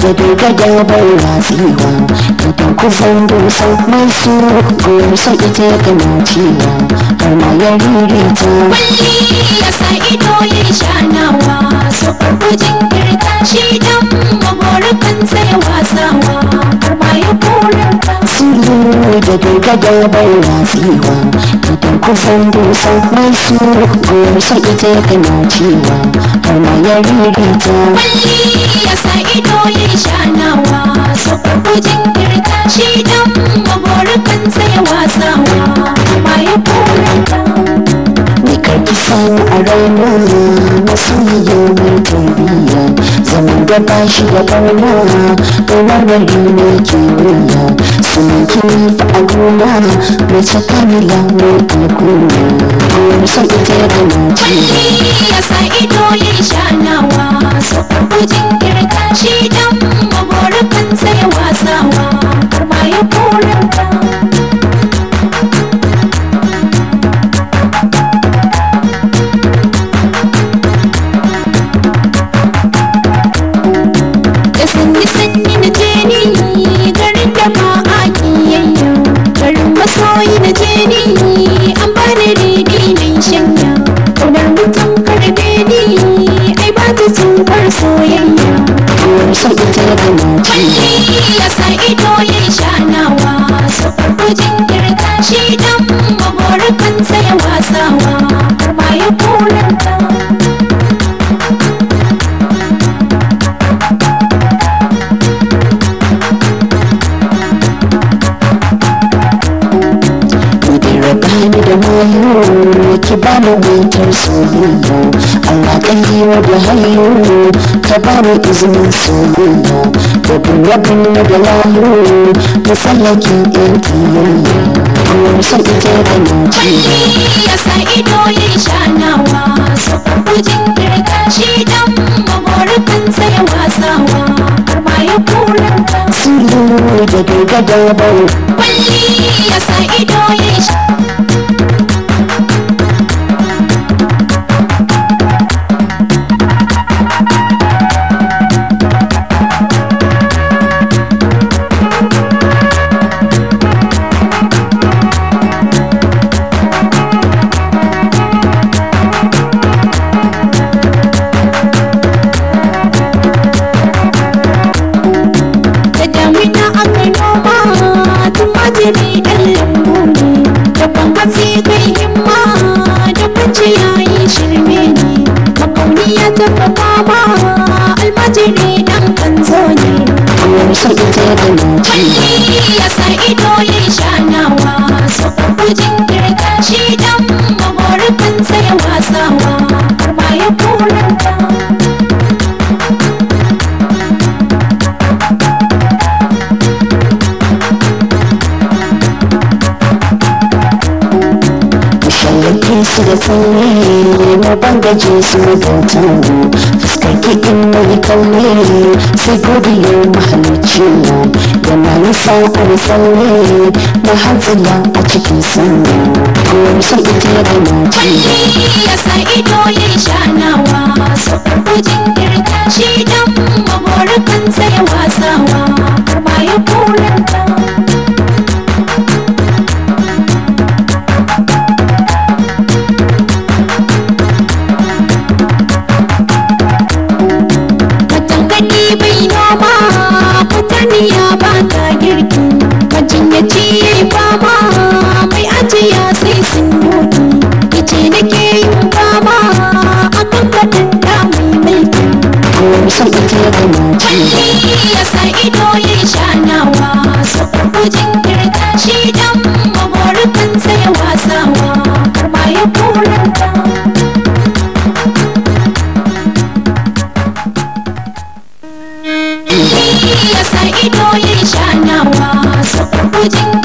da gargada bai ratsewa idan ku san dusa mai su gosa ita kana cewa har ma ya ririta Kwalli ya sa ido ya shanawa so farko jinkirta shi dan maborukan sai wasawa har ma ya koranta sulu da gargada bai ratsewa idan ku san dusa mai su gosa ita kana cewa har ma ya ririta Kwalli ya sa ido ya shanawa so farko jinkirta shi dan maborukan sai wasawa har ma ya koranta ni karki san a raina masoyiya mai tarbiyya zaman da ba shi da barna da marmari ne ke wuya sunan kini fa a gona mace kamila mai alkuna kuma san ita da mace ya sa ido ya shanawa so farko jinkirta shi dan maborukan sai wasawa har ma ya koranta da sanyi sanyi na je ni garin da ba a kiyayya garin masoyi na je ni an bani redi mai shanya kaunar mutum karbe ni ai ba ta tsufar soyayya kuma san ita da mace Kwalli ya sa ido ya shanawa su farko jinkirta shi dan maborukan sai wasawa har ma ya koranta ni da raba ni da mayo ki ba mu wutar soyayya Allah kan yi wa da hayo ka ba mu izinin soyayya da rabin na da layo masallakin yan kiyayya kuma san ita da mace ya sa ido ya shanawa su farko jinkirta shi dan maborukan sai wasawa har ma ya koranta sulu da gargada bai Kwalli ya sa ido ya sha da damina aka noma tumatiri ɗan lambu ne da hatsi kai himma da bacci yayi shirme ne makauniya ta fama almajiri ɗan kanzo ne kuma san ita da mace Kwalli ya sa ido ya shanawa su farko jinkirta shi dan maborukan sai wasawa har ma ya koranta shallake su da tsaye na bangaje su gauta fuskar kiɗin mai kalle sai godiyar mahalicci yana nisa a tsalle na hanzila a cikin sanyi kuma san ita da mace Kwalli ya sa ido ya shanawa su farko jinkirta shi dan maborukan sai wasawa har ma ya koranta Matangani bai noma fataniya ba ta girki majinyaci ya yi fama mai ajiya sai sun mutu ice nake yin fama a kan da mai mulki kuma san ita da mace Kwalli ya sa ido ya shanawa su farko jinkirta shi dan maborukan sai wasawa har ma ya koranta ya sa ido ya shanawa su farko jinkirta